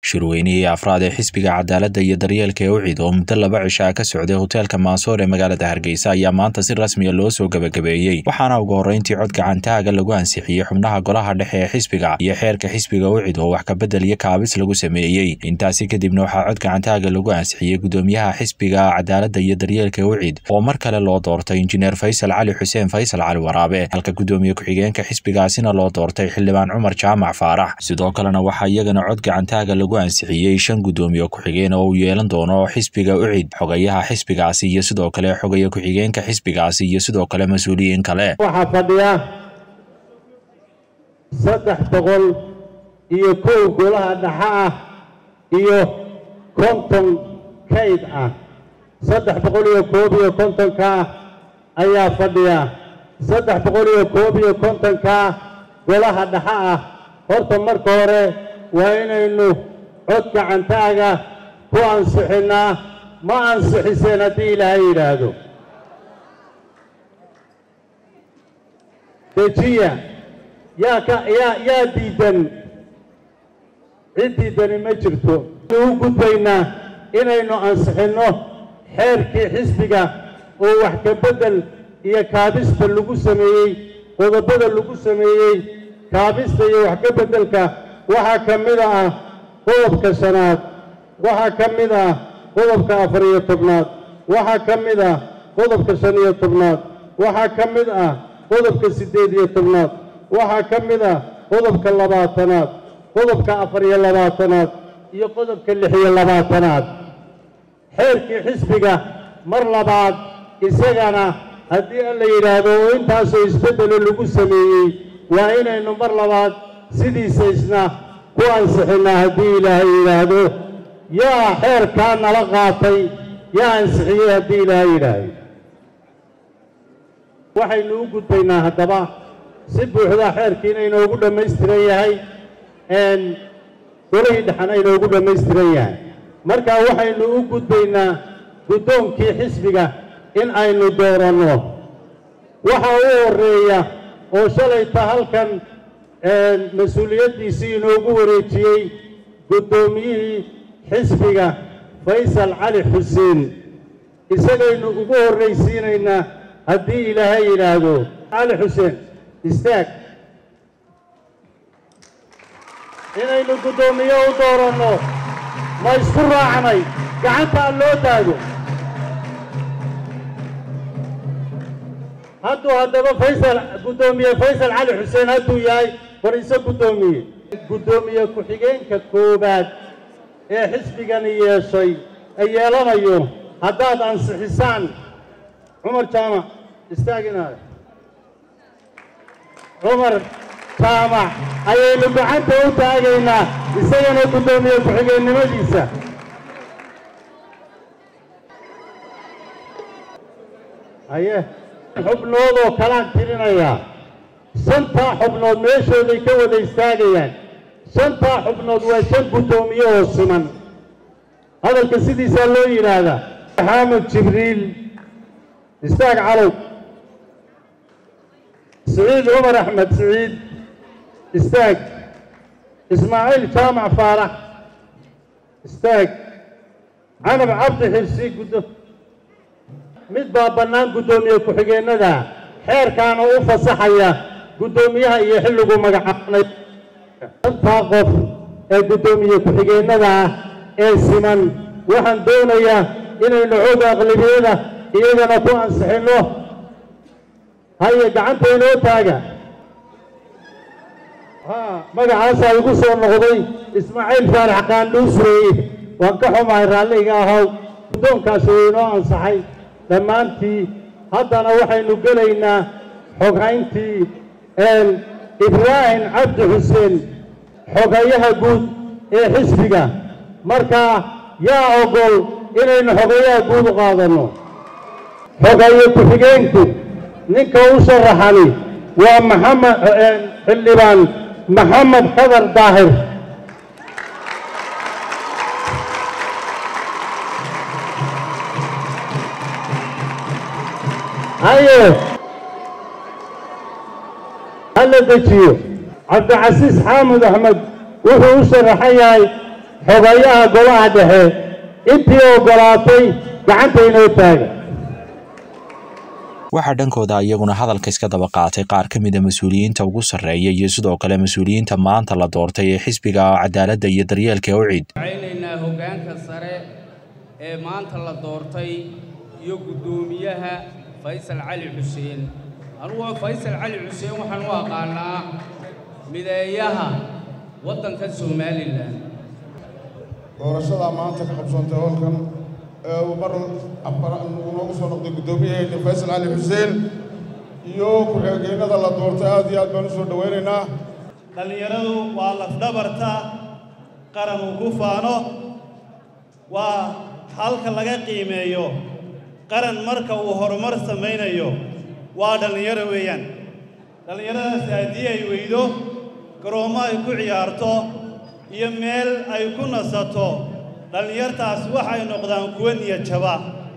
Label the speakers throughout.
Speaker 1: shirweynihii afraad ee xisbiga cadaaladda iyo daryeelka ee ucid oo muddo laba cishaa ka socday hoteelka maasoor ee magaalada hargeysa ayaa maanta si rasmiya loo soo gebagabeeyey waxaana ugu horreyntii cod gacantaaga lagu ansixiyey xubnaha golaha dhexe ee xisbiga iyo xeerka xisbiga ucid oo wax kabedel iyo kaabis lagu sameeyey intaasi kadibna waxaa cod gacantaaga lagu ansixiyey gudoomiyaha xisbiga cadaaladda iyo daryeelka ee ucid oo mar kale loo doortay injineer faysal cali xuseen faysal cali waraabe halka gudoomiye ku-xigeenka xisbigaasina loo doortay xildhibaan cumar jaamac faarax sidoo kalena waxaa iyagana cod gacantaaga lagu ansixiyey shan gudoomiye ku-xigeen oo uu yeelan doono xisbiga ucid xogayaha xisbigaasi iyo sidoo kale xogaya ku-xigeenka xisbigaasi iyo sidoo kale mas-uuliyiin kale
Speaker 2: waxaa fadhiya saddex boqol iyo kow golaha dhexe ah iyo konton kayd ah saddex boqol iyo koob iyo kontonkaa ayaa fadhiya saddex boqol iyo koob iyo kontonkaa golaha dhexe ah horta marka hore waa inaynu cod gacantaaga ku ansixinnaa ma ansixiseen haddii ilaahay yidhaahdo dejiya yaa ka yaa yaa diidan cid diidani ma jirto u gudbaynaa inaynu ansixinno xeerkii xisbiga oo wax ka beddel iyo kaabista lagu sameeyey qodobada lagu sameeyey kaabista iyo wax ka beddelka waxaa ka mid ah qodobka shanaad waxaa ka mid ah qodobka afar iyo tobnaad waxaa ka mid ah qodobka shan iyo tobnaad waxaa ka mid ah qodobka siddeed iyo tobnaad waxaa ka mid ah qodobka labaatanaad qodobka afar iyo labaatanaad iyo qodobka lix iyo labaatanaad xeerkii xisbiga mar labaad isagana haddii alla yidhaahdo oo intaasoo isbeddelo lagu sameeyey waa inaynu mar labaad sidiisa isna ku ansixinnaa haddii ilaahay yidhaahdo yaa xeerkaa nala qaatay yaa ansixiyey haddii ilaahay yidhaahdo waxaynu u gudbaynaa haddaba si buuxda xeerkiina inoogu dhammaystiran yahay golihii dhexana inoogu dhammaystiran yahay markaa waxaynu u gudbaynaa guddoonkii xisbiga in aynu dooranno waxa u horreeya oo shalayta halkan mas-uuliyaddiisii inoogu wareejiyey guddoomiyihii xisbiga faysal cali xuseen isagaynu ugu horraysiinaynaa haddii ilaahay yidhaahdo cali xuseen istaag inaynu guddoomiye u dooranno ma isku raacnay gacantaa loo taago hadduu haddaba faysal guddoomiye faysal cali xuseen hadduu yahay fadhiiso guddoomiye guddoomiye ku-xigeenka koowaad ee xisbigani yeeshay ee yeelanayo haddaad ansixisaan cumar jaamac istaaginaada cumar jaamac ayaynu gacanta u taagaynaa isagana guddoomiye ku-xigeennimadiisa haye xubnoodoo kalaan tirinayaa shantaa xubnood meeshooday ka wada istaagayaan shantaa xubnood waa shan guddoomiye oo siman hadalka sidiisaa loo yidhaahdaa maxamed jibriil istaag calow siciid cumar axmed siciid istaag ismaaciil jaamac faarax istaag canab cabdi xirsi guddo mid baa bannaan guddoomiye ku-xigeennada xeerkaana u fasaxaya guddoomiyaha iyo xilligu magacaabnay shantaa qof ee guddoomiye ku-xigeennada ah ee siman waxaan doonayaa inaynu xooga aqlabiyada iyagana ku ansixinno haye gacanta inoo taaga magacaasaa igu soo noqday ismaaciil faarax qaandhuusreeye waan ka xumahay raalliga ahow guddoonkaasi uu inoo ansaxay dhammaantii haddana waxaynu gelaynaa xoghayntii ibraahim cabdi xuseen xogayaha guud ee xisbiga markaa yaa ogol inaynu xogayaha guud u qaadanno xogaye ku-xigeenku ninka u sharaxani waa maxamed xildhibaan maxamed khadar daahir haye hala dejiyo cabdicasiis xaamud axmed wuxuu u sharaxan yahay xogayaha golaha dhexe intii oggolaatay gacanta inoo taaga
Speaker 1: waxaa dhankooda iyaguna hadalka iska daba qaatay qaar ka mida mas-uuliyiinta ugu sarreeya iyo sidoo kale mas-uuliyiinta maanta la doortay ee xisbiga cadaaladda iyo daryeelka ucid
Speaker 3: waxaynaynaa hoggaanka sare ee maanta la doortay iyo guddoomiyaha faysal cali xuseen anugu faysal cali xuseen waxaan u aqaanaa mideeyaha waddanka somalilan
Speaker 4: doorashadaa maanta ka qabsoontay howlkan ee uu mar uu noogu soo noqday guddoomiyaheena faysal cali xuseen iyo ku-xigeenada la doortay aad iyo aad baan u soo dhowaynaynaa
Speaker 5: dhallinyaradu waa lafdhabarta qaran uu ku faano waa halka laga qiimeeyo qaran marka uu horumar samaynayo waa dhallinyaro weeyaan dhallinyaradaasi haddii ay weydo garoommo ay ku ciyaarto iyo meel ay ku nasato dhallinyartaas waxay noqdaan kuwa niyad jaba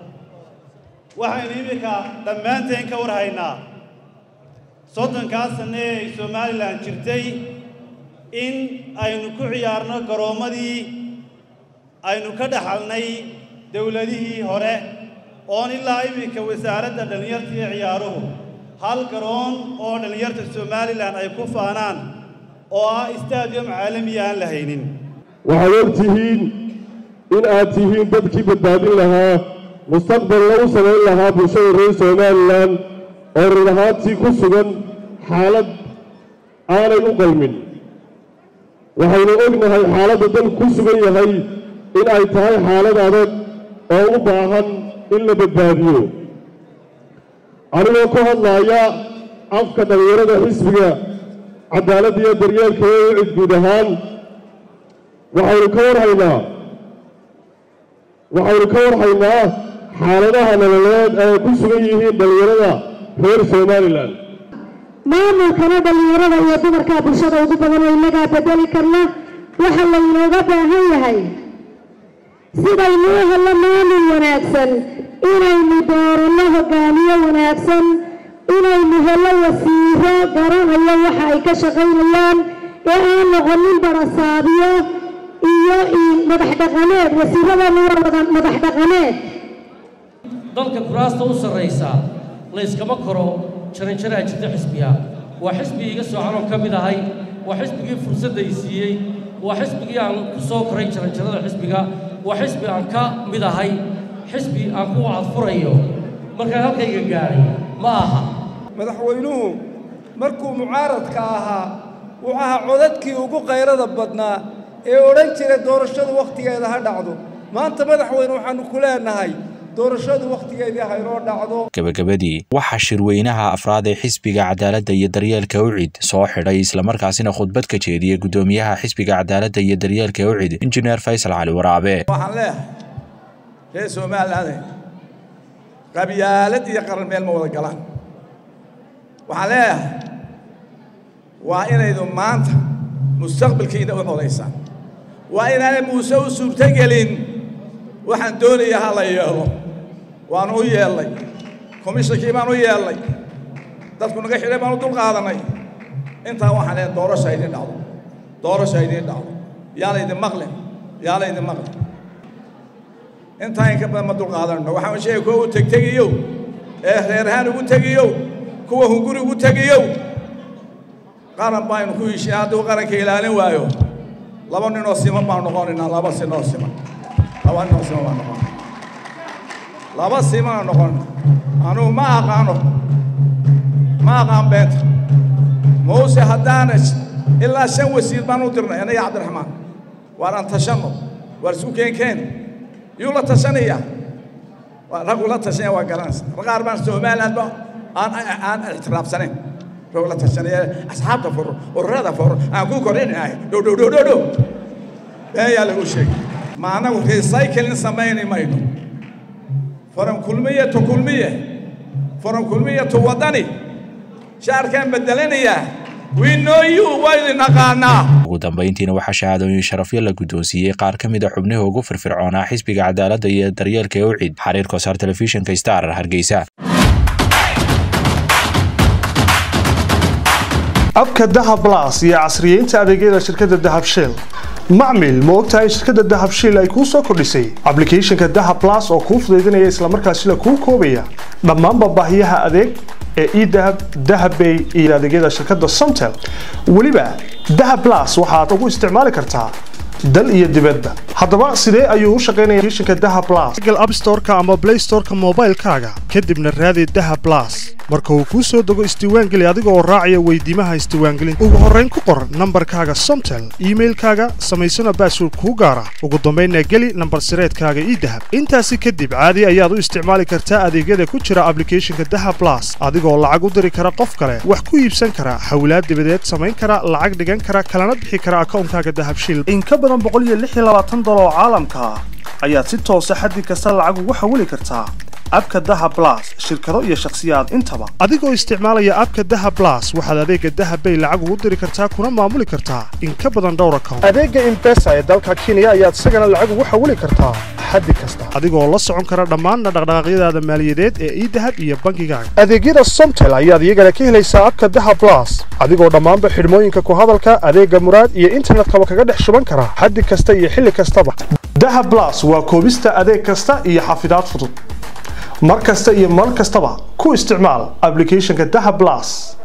Speaker 5: waxaynu iminka dhammaanteen ka war haynaa soddonkaas sanne ee ay somalilan jirtay in aynu ku ciyaarno garoommadii aynu ka dhaxalnay dowladihii hore oon ilaa iminka wasaaradda dhallinyarta iyo ciyaaruhu hal garoon oo dhallinyarta somalilan ay ku faanaan oo ah stadium caalamiya aan la haynin
Speaker 2: waxaad og tihiin in aad tihiin dadkii badbaadin lahaa mustaqbalna u samayn lahaa bulshada reer somalilan oo run ahaantii ku sugan xaalad aanay u qalmin waxaynu ognahay xaaladda dalku ku sugan yahay in ay tahay xaalad adag oo u baahan in la badbaadiyo anigoo ku hadlaaya afka dhallinyarada xisbiga cadaaladda iyo daryeelka ee ucid guud ahaan waxaynu ka warhaynaa waxaynu ka warhaynaa xaaladaha nololeed ay ku sugan yihiin dhallinyarada reer somalilan
Speaker 6: maamulkana dhallinyarada iyo dumarkaa bulshada ugu badan oo innagaa bedeli karna waxa laynooga baahan yahay sidaynuu hello maamul wanaagsan inaynu dooranno hoggaamiye wanaagsan inaynu hello wasiiro garanayo waxa ay ka shaqaynayaan ee aan noqonin barasaabiyo iyo madax dhaqameed wasiiradana waa wada madax dhaqameed
Speaker 7: dalka kuraasta u sarraysa layskama koro jaranjaraa jirta xisbiga waa xisbigii iga soocanoo ka mid ahay waa xisbigii fursadda i siiyey waa xisbigii aan ku soo koray jaranjarada xisbiga waa xisbi aan ka mid ahay xisbi aan ku wacadfurayo markaan halkayga gaadhay ma aha
Speaker 8: madaxweynuhu markuu mucaaradka ahaa wuxuu ahaa codadkii ugu qayrada badnaa ee odhan jira doorashadu wakhtigeeda ha dhacdo maanta madaxweyne waxaannu ku leenahay doorashadu wakhtigeedii haynoo dhacdo
Speaker 1: gabagabadii waxaa shirweynaha afraad ee xisbiga cadaaladda iyo daryeelka ucid soo xidhay islamarkaasina khudbad ka jeediyey guddoomiyaha xisbiga cadaaladda iyo daryeelka ucid injineer faysal cali waraabe
Speaker 8: waxaan leeyahay reer somaliland qabyaalad iyo qaran meel ma wada galaan waxaan leeyahay waa inaydu maanta mustaqbalkiina u xodaysaan waa inaanay muuse u suurtogelin waxaan doonayaa ha la yeelo waanu u yeellay komishankii baan u yeellay dadku naga xidhay baan u dul qaadanay intaa waxaan leeyahay doorasha idiin dhacdo doorasha idiin dhacdo yaa laydin maqlin yaa laydin maqlin intaa in ka badan ma dul qaadanno waxaan sheegay kuwa u tegtegiyow ee reerahaan ugu tegiyow kuwa hunguri ugu tegiyow qaran baynu ku heshiin hadduu qaranka ilaalin waayo laba ninoo siman baan noqonaynaa laba sinoo siman laba ninoo siman baan noqon laba simana noqon anugu ma aqaano ma aqaan beenta muuse haddaana ilaa shan wasiir baan u dirnay anaga cabdiraxmaan waar aan tashanno waar isu keenkeen yuu la tashanayaa raggu la tashanaya waa garanaysa qaar baan somaliland ba aan aan ictiraafsanayn rog la tashanaya asxaabta furo ururada furo aan ku kordhinahay dhow dhow dhow dhow dhow beenyaa lagu sheegay ma anagu recycling samaynay mayno faran kulmiye to kulmiye faran kulmiye to wadani shaarkaan bedelanayaa we know you waa idin aqaanaa
Speaker 1: ugu dambayntiina waxaa shahaadooyin sharafyo la guddoonsiiyey qaar ka mid a xubnihii ugu firfircoonaa xisbiga cadaaladda iyo daryeelka ee ucid xariir kosaar telefishinka star hargeysa
Speaker 9: abka dahab las iyo casriyeynta adeegyada shirkadda dahab shell macmil ma ogtahay shirkadda dahab shiil ay kuu soo kordhisay ablicathonka dahab plus oo kuu fudaydinaya islamarkaasila kuu koobaya dhammaanba baahiyaha adeeg ee edahab dahabbay iyo adeegyada shirkadda somtel weliba dahab plus waxaad ugu isticmaali kartaa dal iyo dibadba haddaba sidee ayuu u shaqaynaya applicationka dahab plus google app store-ka ama play store-ka moobaylkaaga kadibna raadi dahab plus marka uu kuu soo dego isdiiwaangeli adiga oo raacaya weydiimaha isdiiwaangelinta ugu horrayn ku qor nambarkaaga somtel iimailkaaga samaysana baasword kuu gaara ugu dambaynna geli nambar sireedkaaga idahab intaasi kadib caadi ayaad u isticmaali kartaa adeegyada ku jira ablicathonka dahab plus adigoo lacag u diri kara qof kale wax ku iibsan kara hawlaad dibadeed samayn kara lacag dhigan kara kalana bixi kara akawnkaaga dahab shiil in ka badan dolar oo caalamka ah ayaad si toosa xaddi kasta lacag ugu xawili kartaa abka daha blas shirkado iyo shakhsiyaad intaba adigoo isticmaalaya abka daha blas waxaad adeega dahab bay lacag ugu diri kartaa kuna maamuli kartaa in ka badan dhowr account adeega imbesa ee dalka kenya ayaad isagana lacag ugu xawili kartaa xaddi kasta adigoo la socon kara dhammaanna dhaqdhaqaaqyadaada maaliyadeed ee idahab iyo bangigaaga adeegyada somtel ayaad iyagana ka helaysaa abka daha blas adigoo dhammaanba xidhmooyinka ku hadalka adeega muraad iyo internetkaba kaga dhex shuban kara xaddi kasta iyo xilli kastaba daha blas waa koobista adeeg kasta iyo xafidaad fudud mar kasta iyo mar kastaba ku isticmaal ablicathonka daha blas